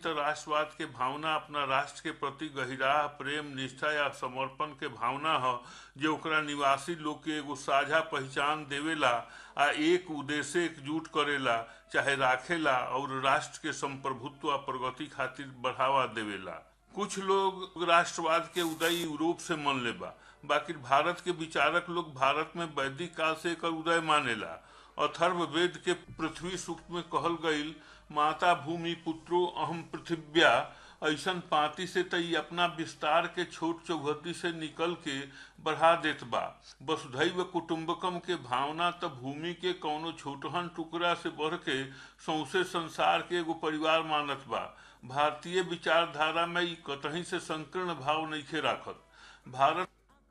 तो राष्ट्रवाद के भावना अपना राष्ट्र के प्रति गहिराह प्रेम निष्ठा या समर्पण के भावना ह जो ओकरा निवासी लोग के एगो साझा पहचान देवेला आ एक उद्देश्य एकजुट करेला चाहे राखेला और राष्ट्र के संप्रभुत्व आ प्रगति खातिर बढ़ावा देवेला कुछ लोग राष्ट्रवाद के उदय यूरोप से मन लेबा बाकी भारत के विचारक लोग भारत में वैदिक काल से एकर उदय मानेला अथर्व वेद के पृथ्वी सूक्त में कहल गईल माता भूमि पुत्रो अहम पृथिव्या ऐसन पाती से तई अपना विस्तार के छोट चौहद्दी से निकल के बढ़ा देत बा वसुधैव कुटुम्बकम के भावना त भूमि के कौनो छोटहन टुकड़ा से बढ़ के सौसे संसार के एगो परिवार मानत बा भारतीय विचारधारा में ई कतही से संकीर्ण भाव नइखे राखत भारत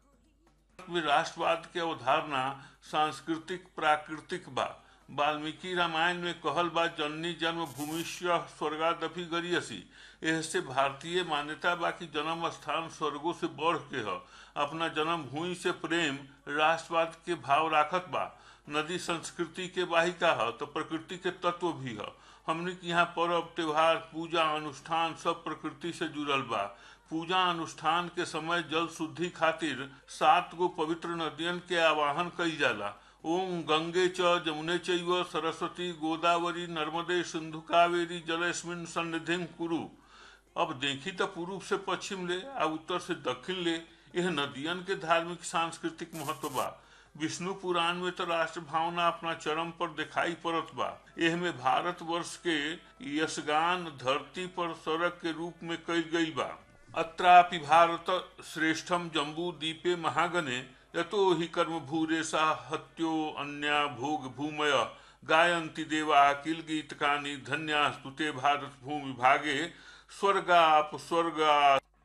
में राष्ट्रवाद के अवधारणा सांस्कृतिक प्राकृतिक बा वाल्मीकि रामायण में कहल बा जननी जन्म भूमिष्य स्वर्गादपि गरियसी एहसे भारतीय मान्यता बा कि जन्म स्थान स्वर्गों से बढ़ के ह अपना जन्म भूमि से प्रेम राष्ट्रवाद के भाव राखत बा नदी संस्कृति के वाहिका ह तो प्रकृति के तत्व भी ह हमने के यहाँ पर्व त्योहार पूजा अनुष्ठान सब प्रकृति से जुड़ल बा पूजा अनुष्ठान के समय जल शुद्धि खातिर सात गो पवित्र नदियन के आवाहन कई जाला ओम गंगे च जमुने चैव सरस्वती गोदावरी नर्मदे सिंधु कावेरी जलस्मिन सन्निधिम कुरु अब देखी तो पूर्व से पश्चिम ले आ उत्तर से दक्षिण ले यह नदियन के धार्मिक सांस्कृतिक महत्व बा विष्णु पुराण में तो राष्ट्र भावना अपना चरम पर दिखाई पड़त बा एह में भारत वर्ष के यशगान धरती पर सड़क के रूप में कई गई बा अत्रापि भारत श्रेष्ठम जम्बू दीपे महागने यतो ही कर्म भूरेशा हत्यो अन्या भोग भूमय गायंती देवा किल गीत कानी धन्या स्तुते भारत भूमि भागे स्वर्गाप स्वर्गा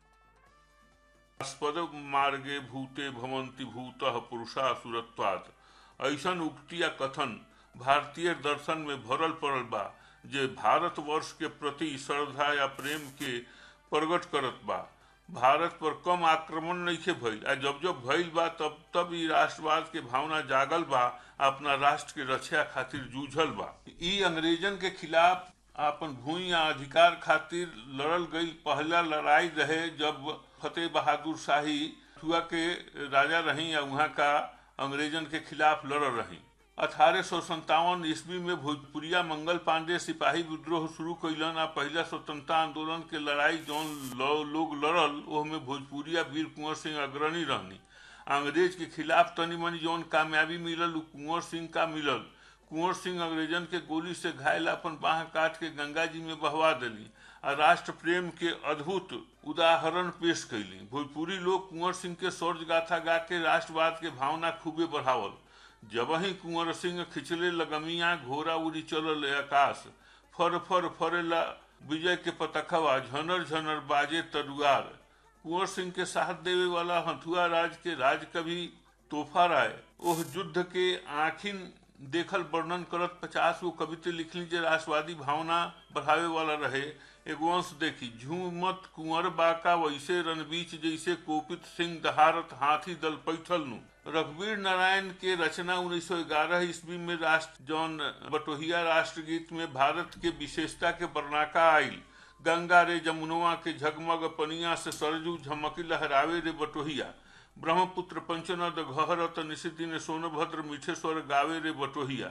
स्पद मार्गे भूते भवंती भूत पुरुषा सुरत्वात ऐसन उक्ति या कथन भारतीय दर्शन में भरल पड़ल बा जे भारत वर्ष के प्रति श्रद्धा या प्रेम के प्रकट करत बा भारत पर कम आक्रमण नहीं भइल आ जब जब भइल बा तब तब ई राष्ट्रवाद के भावना जागल बा अपना राष्ट्र के रक्षा खातिर जूझल बा ई अंग्रेजन के खिलाफ अपन भूमि या अधिकार खातिर लड़ल गई पहला लड़ाई रहे जब फतेह बहादुर शाही हुआ के राजा रही या वहाँ का अंग्रेजन के खिलाफ लड़ रही अठारह सौ संतावन ईस्वी में भोजपुरिया मंगल पांडे सिपाही विद्रोह शुरू कैलन आ पहला स्वतंत्रता आंदोलन के लड़ाई जौन लोग लड़ल ओह में भोजपुरिया वीर कुंवर सिंह अग्रणी रहनी अंग्रेज के खिलाफ तनी मनी जौन कामयाबी मिलल उ कुंवर सिंह का मिलल कुंवर सिंह अंग्रेजन के गोली से घायल अपन बाह काट के गंगा जी में बहवा दिली आ राष्ट्र प्रेम के अद्भुत उदाहरण पेश कैली भोजपुरी लोग कुंवर सिंह के स्वर्ज गाथा गा के राष्ट्रवाद के भावना खूबे बढ़ावल जब ही कुंवर सिंह खिंचले लगमिया घोड़ा उड़ी चलल आकाश फर फर फरेला विजय के पतखवा झनर झनर बाजे तरुआर कुंवर सिंह के साथ देवे वाला हथुआ राज के राज कवि तोहफा राय ओह युद्ध के आखिन देखल वर्णन करत पचास गो कविते लिखली जे राष्ट्रवादी भावना बढ़ावे वाला रहे एगो अंश देखी झूमत कुंवर बाका वैसे रणबीच जैसे कोपित सिंह दहारत हाथी दल पैठल नु रघुवीर नारायण के रचना 1911 ईस्वी में राष्ट्र जौन बटोहिया राष्ट्रगीत में भारत के विशेषता के वर्णाका आयल गंगा रे जमुनवा के झगमग पनिया से सरजू झमकी लहरावे रे बटोहिया ब्रह्मपुत्र पंचनद घहरत निशिदिन सोनभद्र मिठेश्वर गावे रे बटोहिया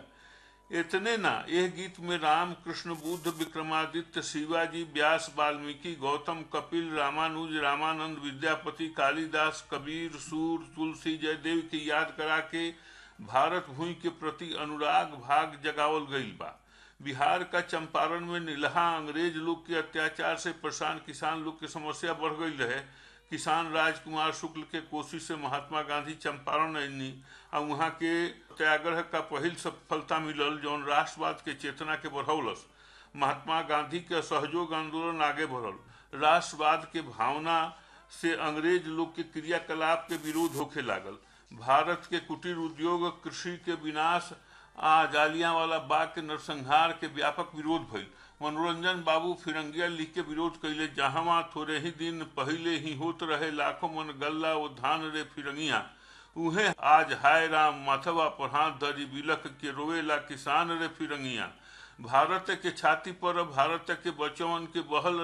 इतने ना यह गीत में राम कृष्ण बुद्ध विक्रमादित्य शिवाजी व्यास वाल्मीकि गौतम कपिल रामानुज रामानंद विद्यापति कालिदास कबीर सूर तुलसी जयदेव की याद करा के भारत भूमि के प्रति अनुराग भाग जगावल गईल बा बिहार का चंपारण में नीलहा अंग्रेज लोग के अत्याचार से परेशान किसान लोग की समस्या बढ़ गई रहे किसान राजकुमार शुक्ल के कोशिश से महात्मा गांधी चंपारण अनी आ वहाँ के त्याग्रह का पहिल सफलता मिलल जौन राष्ट्रवाद के चेतना के बढ़ौलस महात्मा गांधी के सहयोग आंदोलन आगे बढ़ल राष्ट्रवाद के भावना से अंग्रेज लोग के क्रियाकलाप के विरोध होखे लागल भारत के कुटीर उद्योग कृषि के विनाश आ जालियां वाला बाग के नरसंहार के व्यापक विरोध भइल मनोरंजन बाबू फिरंगिया लिख के विरोध कैले जहां थोड़े ही दिन पहले ही होत रहे लाखों मन गल्ला वो धान रे फिरंगिया उहे आज हाय राम माथवा पर हाथ धरी बिलख के रोवेला किसान रे फिरंगिया भारत के छाती पर भारत के बचवन के बहल